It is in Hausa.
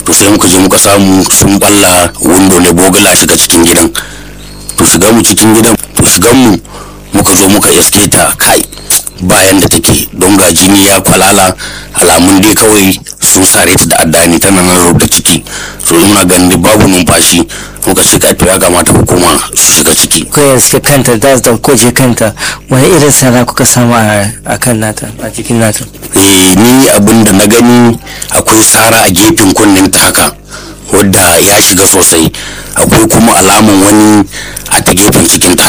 to sai muka je muka samu sun balla windo ne bogala shiga cikin gidan to shiga mu cikin gidan to shigan mu muka zo muka iske ta kai bayan da take don ga jini ya kwalala alamun dai kawai sun sare ta da addani tana nan rubuta ciki so muna ganin babu numfashi muka ce kai to ya kamata hukuma su shiga ciki kuka suke kanta da su ko je kanta wani irin sara kuka samu a kan nata a jikin nata eh ni abin da na gani akwai sara a gefen kunnen ta haka wadda ya shiga sosai akwai kuma alaman wani a ta gefen cikin ta